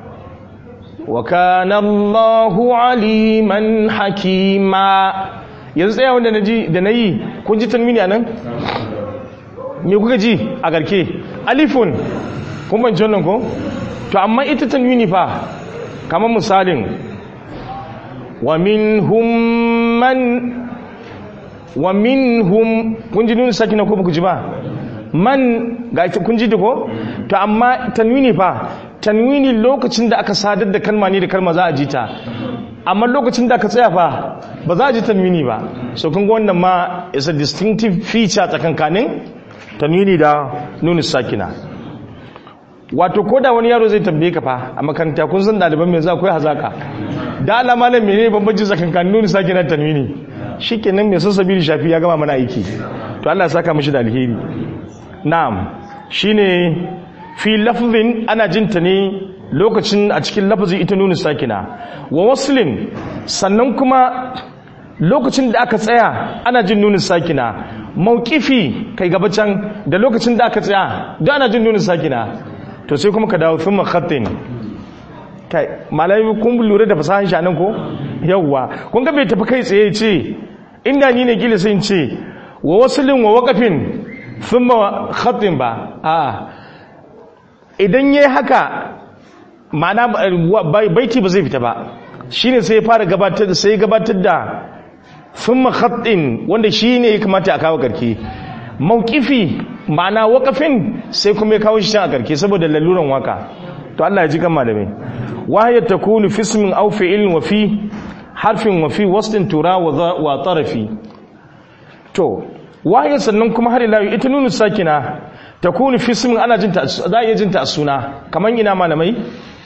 wa kana Allahu aliman hakima yanzu tsaya wanda da na yi kun ji tanwini a nan me kuka ji a garke alifun kun banci wannan ko to amma ita tanwini fa kamar misalin wa minhum man wa minhum kun ji nuna sakina ko ba ku ji ba man ga kun ji ko to amma tanwini fa tanwini lokacin da aka sadar da kalma ne da kalma za a ji ta amma lokacin da aka tsaya fa ba za a ji tanwini ba so kun ga wannan ma is a distinctive feature tsakankanin tanwini da nuna sakina wato ko da wani yaro zai tambaye ka fa a makaranta kun san ɗaliban mai za ku yi hazaka da alama nan mene bambanci tsakankanin nuna sakina tanwini shikenan mai sassabi da shafi ya gama mana aiki to Allah ya saka mishi da alheri na'am shine fi lafzin ana jinta ne lokacin a cikin lafazin ita nuna sakina wa waslin sannan kuma lokacin da aka tsaya ana jin nunin sakina maukifi kai gaba can da lokacin da aka tsaya da ana jin nunin sakina to sai kuma ka dawo fin makhatin kai malami kun lura da fasahan shi anan ko yawwa kun ga bai tafi kai tsaye ce inda ni ne gila sai ce wa waslin wa waqafin thumma khatin ba a idan yayi haka ma'ana baiti ba zai fita ba shine sai ya fara gabatar da sai gabatar da thumma khatin wanda shine ya kamata a kawo karke mauqifi ma'ana waqafin sai kuma ya kawo shi a karke saboda laluran waka to Allah ya ji kan malamai wahya takunu fi ismin aw fi'lin wa fi harfin wa fi wasdin tura wa tarafi to wahya sannan kuma har ila ita nunu sakina takunu fi ismin ana jinta za a iya jinta a suna kaman ina malamai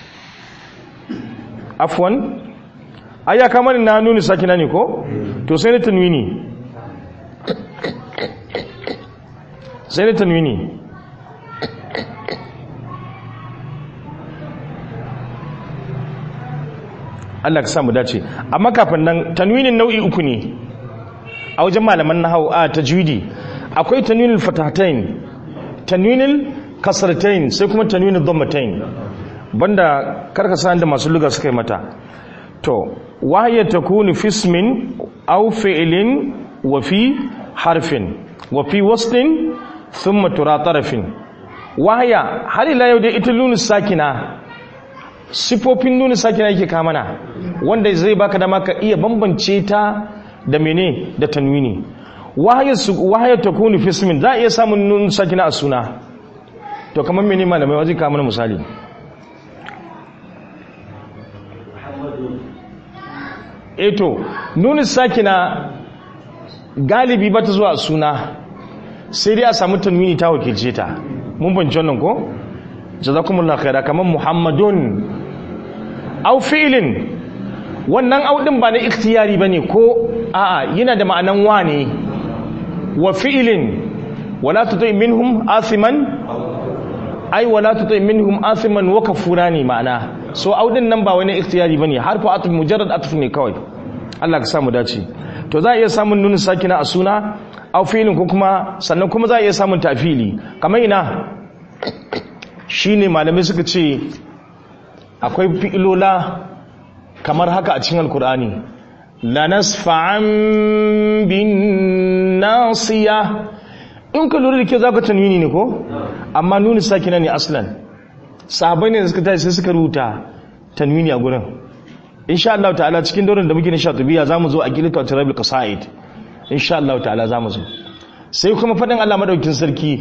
afwan aya kamar na nuni sakina ne ko to sai na tanwini sai na tanwini Allah ka samu dace amma kafin nan tanwinin nau'i uku ne a wajen malaman nahwu a tajwidi akwai tanwinul fatahatain tanwinul kasratain sai kuma tanwinul dhammatain banda karkasa da masu luga suka yi mata to wahya takunu fi ismin aw fi'lin wa fi harfin wa fi wasdin thumma tura tarafin wahya har ila yau da ita lunus sakina sifofin nuna sakina yake kamana wanda zai baka dama ka iya bambance ta da mene da tanwini wahaya ta kunu fismin za a iya samun nuna sakina a suna to kamar mene malamai wajen kamar misali eto nuna sakina galibi ba ta zuwa a suna sai dai a samu tanwini ta wakilce ta mun banci wannan ko? jazakumullahu khaira kaman muhammadun aw fi'lin wannan audin ba na ikhtiyari bane ko a'a yana da ma'anan wane wa fi'lin wala tuti minhum asiman ai wala tuti minhum asiman wa kafurani ma'ana so audin nan ba wani ikhtiyari bane harfu atf mujarrad atf ne kawai Allah ka samu dace to za a iya samun nunin sakina a suna aw fi'lin ko kuma sannan kuma za a iya samun tafili kamar ina shi ne malamai suka ce akwai fi'ilola kamar haka a cikin alkur'ani la nasfa'an bin nasiya in ka lura da ke za ka tanwini ne ko amma nuni sakina ne aslan sahabai ne da suka tashi sai suka rubuta tanwini a gurin insha Allah ta'ala cikin daurin da muke na shatubiya za mu zo a gilita wata rabil kasa'id insha Allah ta'ala za mu zo sai kuma faɗin Allah madaukin sarki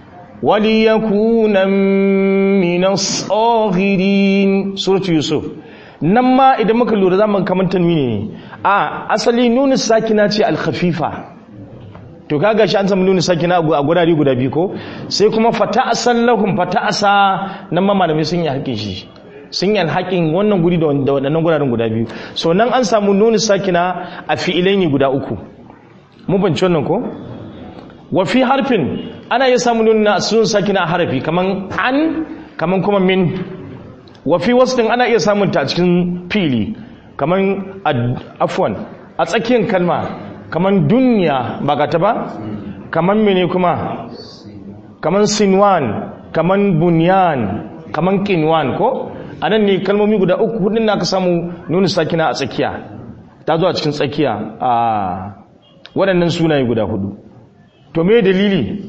وليكون من الصاغرين سورة يوسف nan ma idan muka lura za mu kamar tanwini ne a asali nuna sakina ce alkhafifa to kaga shi an samu nuna sakina a gurare guda biyu ko sai kuma fata asan lahum fata asa nan ma malamai sun yi haƙin shi sun yi alhaƙin wannan guri da waɗannan guraren guda biyu so nan an samu nuna sakina a fi'ilai ne guda uku mun banci wannan ko wa fi harfin ana iya samun nuna sun sakina a harafi kaman an kaman kuma min wa fi wasdin ana iya samun ta a cikin fili kaman afwan a tsakiyar kalma kaman dunya ba ga ta ba kaman mene kuma kaman sinwan kaman bunyan kaman kinwan ko anan ne kalmomi guda uku hudun na ka samu nuna sakina a tsakiya ta zo a cikin tsakiya a waɗannan sunaye guda hudu to me dalili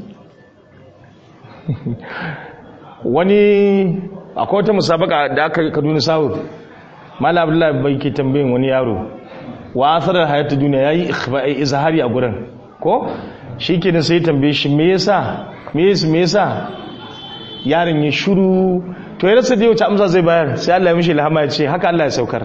wani akwai wata musabaka da aka kaduna south malam abdullahi bai ke tambayin wani yaro wa asarar hayatu duniya yayi ikhfa'i izhari a gurin ko shikenan sai tambaye shi me yasa me yasa me yasa yaron ya shiru to ya rasa da yau ta amsa zai bayar sai Allah ya mishi ilhama ya ce haka Allah ya saukar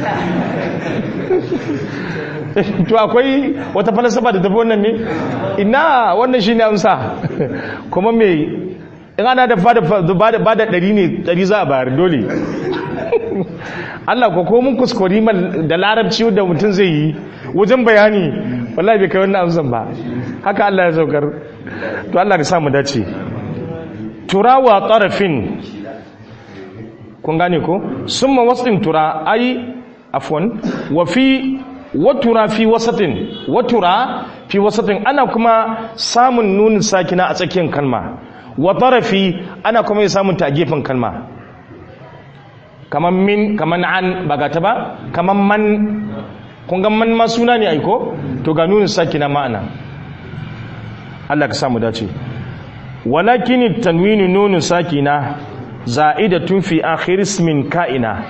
to akwai wata falsafa da tafi wannan ne ina wannan shine amsa kuma me in ana da bada bada ɗari ne ɗari za a bayar dole Allah ko ko mun kuskuri da larabci da mutum zai yi wajen bayani wallahi bai kai wannan amsan ba haka Allah ya saukar to Allah ya samu dace turawa tarafin kun gane ko summa wasin tura ai afwan wa fi watura fi wasatin watura fi wasatin ana kuma samun nunin sakina a tsakiyar kalma wa tarafi ana kuma samun ta a gefen kalma kaman min kaman an ba gata ba kaman man kun ga man ma suna ne aiko to ga nunin sakina ma'ana Allah ka samu dace walakin tanwinu nunin sakina za'idatun fi akhir ismin ka'ina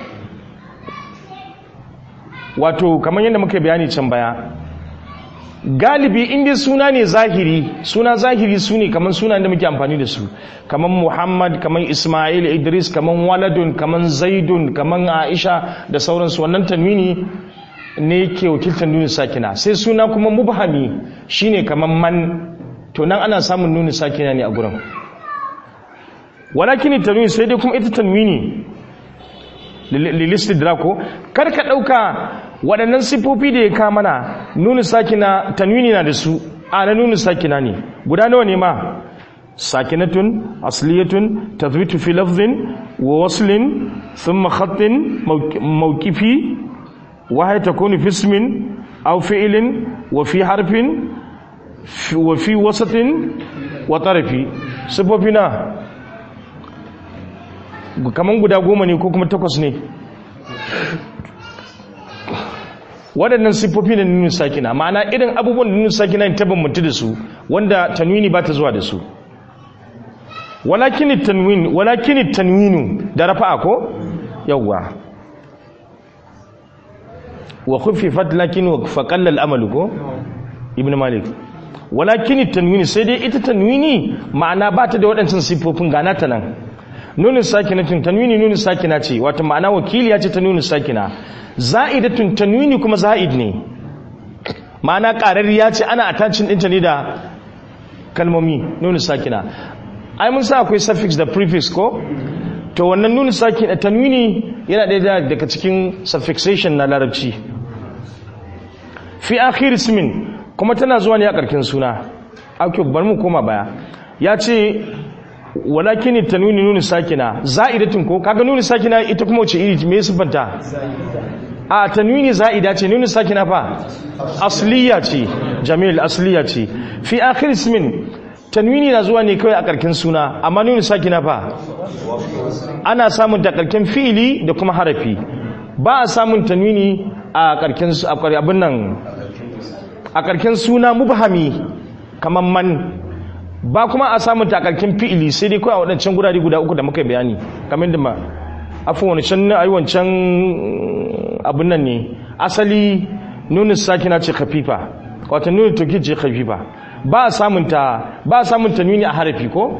wato kamar yadda muka bayani can baya galibi inda suna ne zahiri suna zahiri su ne kamar suna da muke amfani da su kamar muhammad kamar ismail idris kamar waladun kamar zaidun kamar aisha da sauransu wannan tanwini ne ke wakiltar nuni sakina sai suna kuma mubhami shine kamar man to nan ana samun nuni sakina ne a gurin walakin tanwini sai dai kuma ita tanwini lilistidrako kar ka ɗauka waɗannan siffofi da ya kama na nuni sakina tanwini na da su a na nuni sakina ne guda nawa ne ma sakinatun asliyatun tazwitu fi lafzin wa waslin thumma khatin mawqifi wa hay takunu fi ismin aw fi'lin wa fi harfin wa fi wasatin wa tarafi siffofi na kaman guda goma ne ko kuma takwas ne waɗannan siffofi na nunin sakina ma'ana irin abubuwan da nunin sakina ta bambanta da su wanda tanwini ba ta zuwa da su walakin tanwin walakin tanwinu da rafa'a ko yawwa wa khuffifat lakin wa faqalla al-amalu ko ibn malik walakin tanwini sai dai ita tanwini ma'ana ba ta da waɗancan siffofin gana ta nan nunin sakinatin tanwini nunin sakina ce wato ma'ana wakiliya ce ta nunin sakina za'idatun tanwini kuma za'id ne ma'ana ƙararriya ce ana attachin ɗinta ne da kalmomi nunin sakina ai mun sa akwai suffix da prefix ko to wannan nunin sakina tanwini yana ɗaya daga cikin suffixation na larabci fi akhir ismin kuma tana zuwa ne a ƙarƙin suna ake bar mu koma baya ya ce walakin tanwini nuni sakina za'idatun ko kaga nuni sakina ita kuma wace iri me sifanta a tanwini za'ida ce nuni sakina fa asliya ce jamil asliya ce fi akhir ismin tanwini na zuwa ne kawai a karkin suna amma nuni sakina fa ana samun da karkin fi'ili da kuma harafi ba a samun tanwini a karkin abin nan a karkin suna mubhami kamar man ba kuma a samun takarkin fi'ili sai dai kawai a waɗancan gurare guda uku da muka bayani kamar da ma afin wani can na wancan abin nan ne asali nunin sakina ce khafifa wata nunin toki ce khafifa ba a samun ta ba a samun ta nuni a harafi ko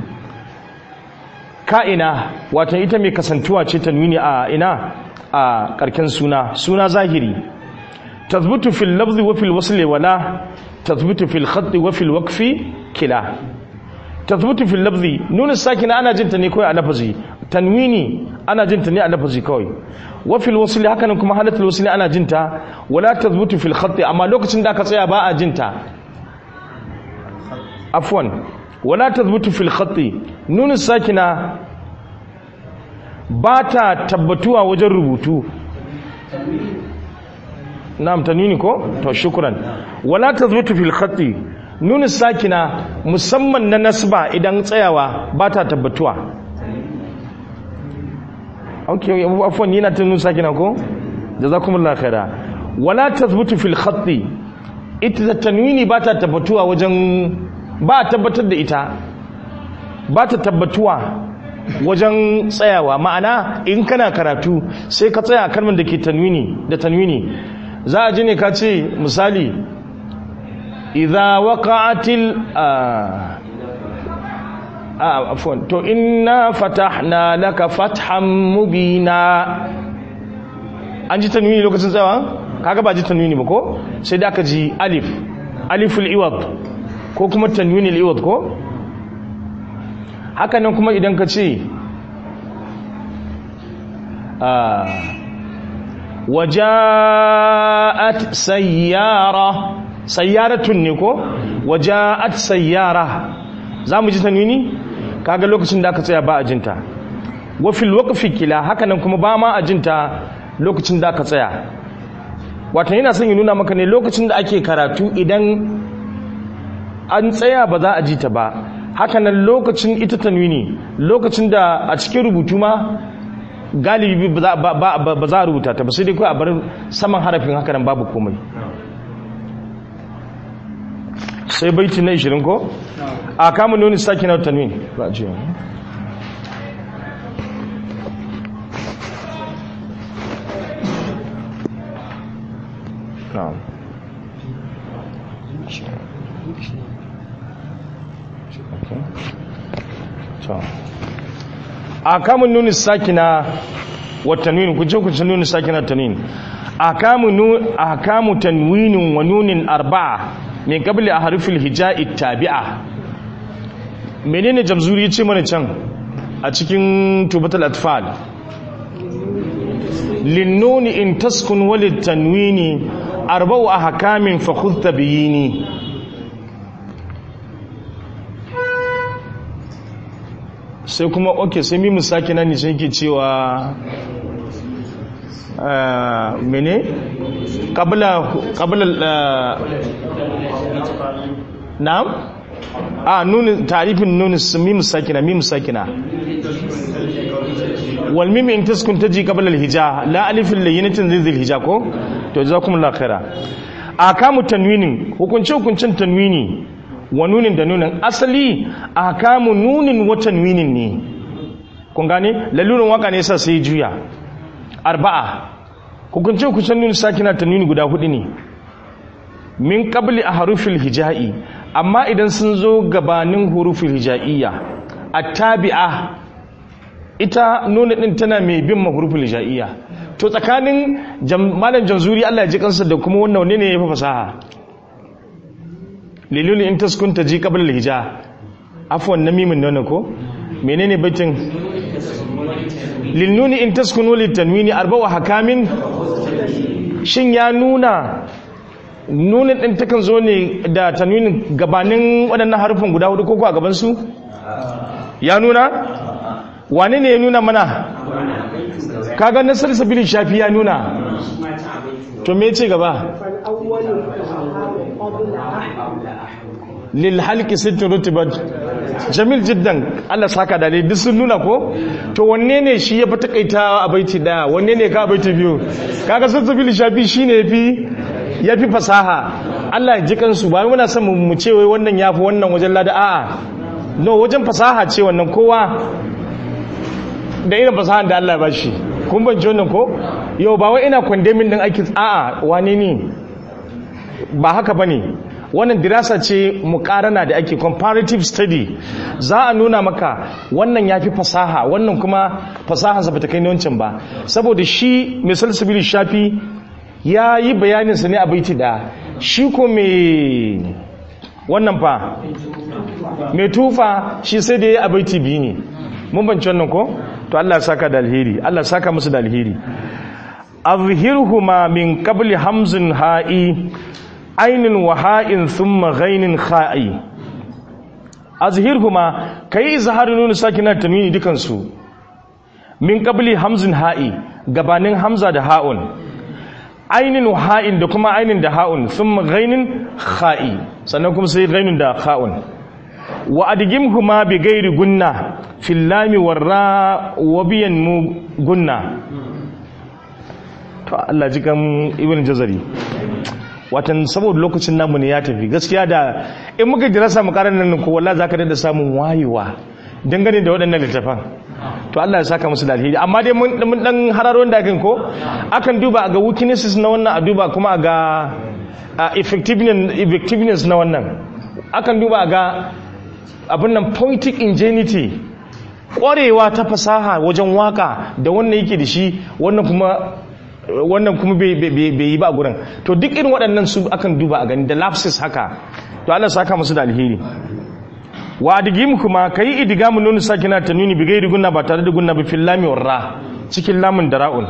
ka'ina wata ita mai kasantuwa ce ta nuni a ina a karken suna suna zahiri tazbutu fil lafzi wa fil wasli wala tazbutu fil khatti wa fil waqfi kila tathbutu fil lafzi nuna sakina ana jinta ne kawai a lafazi tanwini ana jinta ne a lafazi kawai wa fil wasli hakanan kuma halatul wasli ana jinta wala tathbutu fil khatti amma lokacin da aka tsaya ba a jinta afwan wala tathbutu fil khatti nuna sakina ba ta tabbatuwa wajen rubutu na'am tanwini ko to shukran wala tathbutu fil khatti nuna sakina musamman na nasba idan tsayawa ba ta tabbatuwa ok afwan yana ta nuna sakina ko jazakumullahu khaira wala tathbutu fil khatti ita da tanwini ba ta tabbatuwa wajen ba a tabbatar da ita ba ta tabbatuwa wajen tsayawa ma'ana in kana karatu sai ka tsaya kalmar da ke tanwini da tanwini za a ji ne ka ce misali idza waqa'atil a afwan to inna fatahna laka fathan mubina an ji tanwini lokacin tsayawa kaga ba ji tanwini ba ko sai da aka ji alif aliful iwad ko kuma tanwinil iwad ko haka nan kuma idan ka ce waja'at sayyara sayyaratun ne ko waja'at sayyara za mu ji tanwini kaga lokacin da aka tsaya ba a jinta wafil waqfi kila haka nan kuma ba ma a jinta lokacin da aka tsaya wato yana son ya nuna maka ne lokacin da ake karatu idan an tsaya ba za a ji ta ba hakanan lokacin ita tanwini lokacin da a cikin rubutu ma galibi ba za a rubuta ta ba sai dai kawai a bar saman harafin hakanan babu komai sai baiti na 20 ko a kama nuni saki na tanwini ba a jiya na'am akamun nuni sakina wa tanwin ku je ku ci nuni sakina tanwin akamu nu akamu tanwinin wa nunin arba'a min qabli ahrufil hija'i tabi'a menene jamzuri yace mana can a cikin tubatul atfal linnuni in taskun walid tanwini arba'u ahkamin fa khudh tabiyini sai kuma ok sai mimu sake nan nishin ke cewa mene kabila na'am a nuni tarifin nuni mimu sakina mimu sakina wal mimi in taskun taji qabla al hija la alifin layinatin zil hija ko to jazakumullahu khaira akamu tanwinin hukunce hukuncin tanwini wa nunin da nunin asali akamu nunin wa tanwinin ne kun gane lalurin waka ne yasa sai juya arba'a hukunce hukuncin nunin sakina tanwini guda hudu ne min qabli ahrufil hijai amma idan sun zo gabanin hurufil hijaiya attabi'a ita nuna din tana mai bin mahurufin hijaiya to tsakanin malam janzuri Allah ya ji kansa da kuma wannan ne ne ya fi fasaha liluli in taskun ta ji qabla al-hija afwan namimin nan ko menene baitin lilnuni in taskunu litanwini arba'u hakamin shin ya nuna nunin din takan zo ne da tanwinin gabanin waɗannan harufan guda hudu ko a gaban su ya nuna wane ne ya nuna mana kaga nasar sabili shafi ya nuna to me ce gaba lil halqi sittin rutubat jamil jiddan Allah saka da duk sun nuna ko to wanne ne shi ya fi takaita a baiti daya wanne ne ka baiti biyu kaga sun sabili shafi shine yafi yafi fasaha Allah ya ji kansu ba muna son mu ce wai wannan yafi wannan wajen lada a'a no wajen fasaha ce wannan kowa da irin fasahan da Allah ya bashi kun ban wannan ko yau ba wai ina condemning din aikin a'a wane ne ba haka bane wannan dirasa ce mukarana da ake comparative study za a nuna maka wannan yafi fasaha wannan kuma fasahansa bata kai wancan ba saboda shi mai salsabili shafi ya yi bayaninsa ne a baiti da shi ko mai wannan fa mai tufa shi sai da ya yi a baiti biyu ne mun banci wannan ko to Allah saka da alheri Allah saka musu da alheri azhirhuma min qabli hamzin ha'i ainin wa ha'in thumma ghainin kha'i azhirhuma kai izharu nun sakina tanwini dukan su min qabli hamzin ha'i gabanin hamza da ha'un ainin wa ha'in da kuma ainin da ha'un thumma ghainin kha'i sannan kuma sai ghainin da kha'un wa adgimhuma bi ghairi gunna fil lami warra wa biyan mu gunna to Allah ji kan ibn jazari watan saboda lokacin namu ne ya tafi gaskiya da in muka jira samu karan nan ko wallahi zaka da samun wayewa dangane da waɗannan littafan to Allah ya saka musu da alheri amma dai mun mun dan hararo da kan ko akan duba ga weaknesses na wannan a duba kuma ga effectiveness effectiveness na wannan akan duba ga abin nan poetic ingenuity ƙwarewa ta fasaha wajen waka da wannan yake da shi wannan kuma wannan kuma bai yi ba a gurin to duk irin waɗannan su akan duba a gani da lapses haka to Allah saka musu da alheri wa adigim kuma kai idigamu nunu sakina ta nuni bi gairi gunna ba tare da gunna bi fil lami warra cikin lamun da ra'un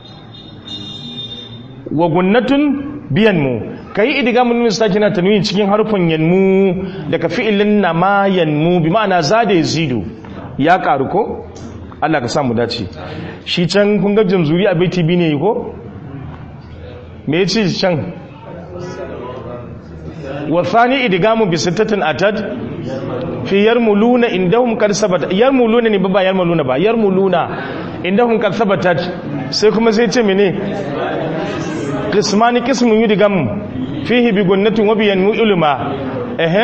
wa gunnatun biyan mu kai idigamu nunu sakina ta nuni cikin harfan yanmu daga fi'ilin nama yanmu bi ma'ana zada yazidu ya karu ko Allah ka samu dace shi can kun ga jamzuri a baiti bi ne ko me yace can wa thani idgamu bi sittatin atad fi yarmuluna indahum qad sabata yarmuluna ne ba yarmuluna ba yarmuluna indahum qad sabatat sai kuma sai ce mene qismani qismun yudgam fihi bi gunnatin wa bi yanmu ulma eh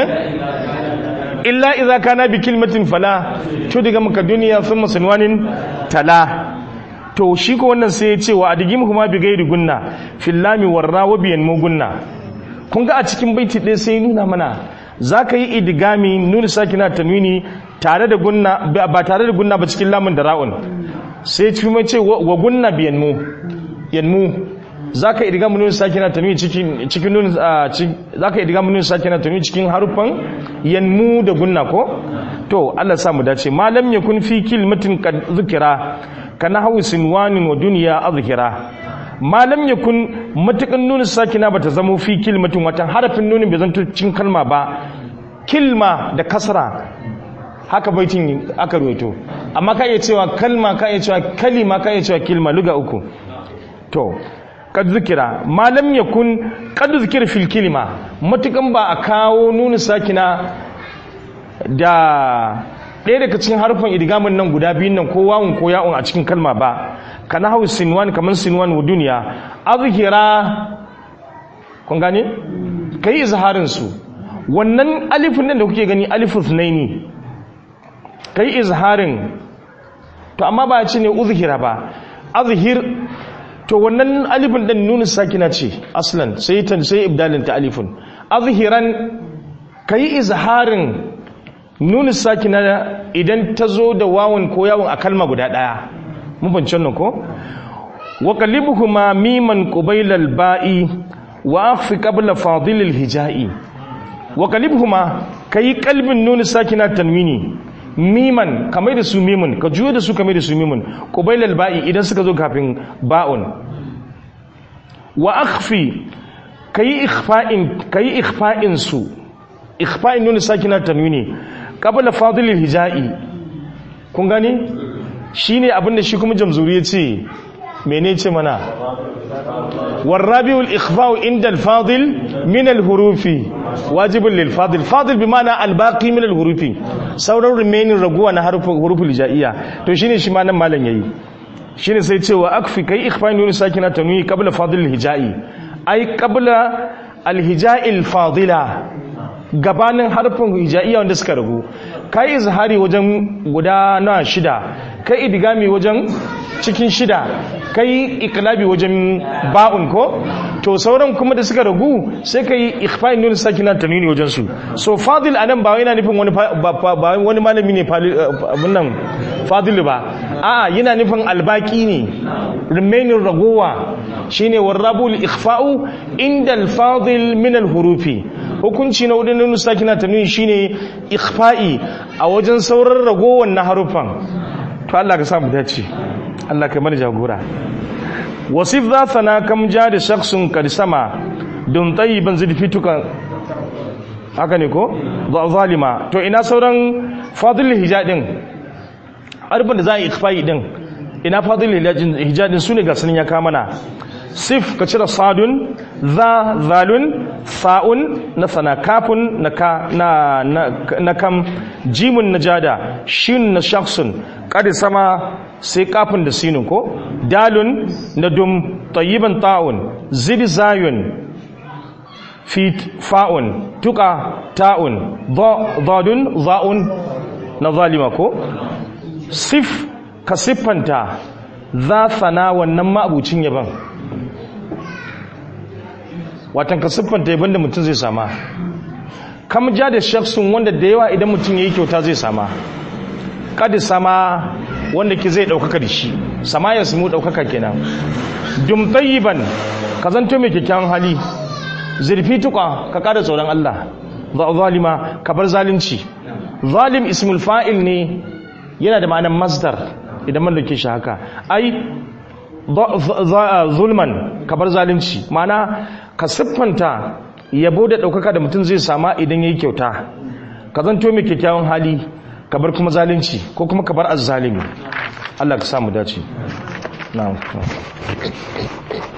illa idza kana bi kilmatin fala tudgam ka duniya thumma sunwanin tala to shi ko wannan sai ya ce wa adigim kuma bi gairi gunna fillami warra wa bi yanmu gunna kun ga a cikin baiti ɗaya sai nuna mana za ka yi idigami nuna sakina tanwini tare da gunna ba tare da gunna ba cikin lamun da ra'un sai ci mai ce wa gunna bi yanmu yanmu za ka idigami nuna sakina tanwini cikin cikin nuna za ka idigami nuna sakina tanwini cikin harufan yanmu da gunna ko to Allah sa mu dace malam yakun fi kilmatin kad zikira kana hawi sinwanin wa duniya azhira malam ya kun matukan nunin sakina ba ta zama fi kilmatin watan harafin nunin bai zanto cin kalma ba kilma da kasra haka baitin aka ruwaito amma ka iya cewa kalma ka iya cewa kalima ka iya cewa kilma luga uku to kad zikira malam ya kun kad zikira fil kilima matukan ba a kawo nunin sakina da ɗaya daga cikin harfin idgamin nan guda biyun nan ko wawun ko ya'un a cikin kalma ba kana hau sinwan kamar sinwan wa duniya azhira kun gane kai izharin su wannan alifin nan da kuke gani alifu sunaini kai izharin to amma ba ya ce ne uzhira ba azhir to wannan alifin din nunu sakina ce aslan sai tan sai ibdalin ta alifun azhiran kai izharin nunu sakina idan ta zo da wawun ko yawon a kalma guda ɗaya mun fahimci wannan ko wa qallibuhuma miman qabila al-ba'i wa akhfi qabla fadil al-hijai wa qallibuhuma kai qalbin nunu sakina tanwini miman kamar da su mimun ka juyo da su kamar da su mimun qabila al-ba'i idan suka zo kafin ba'un wa akhfi kai ikhfa'in kai ikhfa'in su ikhfa'in nunu sakina tanwini qabla fadil al-hijai kun gani shine abinda shi kuma jamzuri ya ce mene ce mana warrabiul ikhfa'u inda al-fadil min al-hurufi wajibun lil fadil fadil bi ma'ana al-baqi min al-hurufi sauran remaining raguwa na harufin huruful hijaiya to shine shi ma nan malam yayi shine sai cewa akfi kai ikhfa'in nun sakina tanwi qabla fadil al-hijai ai qabla al-hijai al-fadila gabanin harfin hijaiya wanda suka ragu kai izhari wajen guda na shida kai idigami wajen cikin shida kai iklabi wajen ba'un ko to sauran kuma da suka ragu sai kai ikhfa'in nun sakina tanwini wajen su so fadil anan ba yana nufin wani ba wani malami ne abun nan fadil ba a'a yana nufin albaki ne remaining ragowa shine warrabul ikhfa'u inda al-fadil min al-hurufi hukunci na wadda nun sakina tanwini shine ikhfa'i a wajen sauran ragowar na harufan to Allah ka samu dace Allah ka mana jagora wasif za sana kam ja da shaksun karsama don tayyiban zidfituka haka ne ko zalima to ina sauran fadil hijadin arbin da za a yi ikfayi din ina fadil hijadin su ne ga sanin ya kamana sif ka cire sadun za zalun sa'un na sana kafin na kam jimun na jada shin na shaksun ƙari sama sai kafin da sinin ko dalun na dum tayyiban ta'un zid zayun fi fa'un tuka ta'un zadun za'un na zalima ko sif ka siffanta za sana wannan ma'abucin yaban watan ka siffanta yaban da mutum zai sama kam ja da shaksun wanda da yawa idan mutum ya yi kyauta zai sama kadi sama wanda ke zai ɗaukaka da shi sama ya samu ɗaukaka kenan dum tayyiban ka zanto mai kyakkyawan hali zurfi tuka ka kada tsoron Allah zalima ka bar zalunci zalim ismul fa'il ne yana da ma'anar masdar idan man dauke shi haka ai zulman ka bar zalunci ma'ana ka siffanta yabo da ɗaukaka da mutum zai sama idan ya yi kyauta ka zanto mai kyakkyawan hali ka bar kuma zalunci ko kuma ka bar azzalimi Allah ka samu dace na'am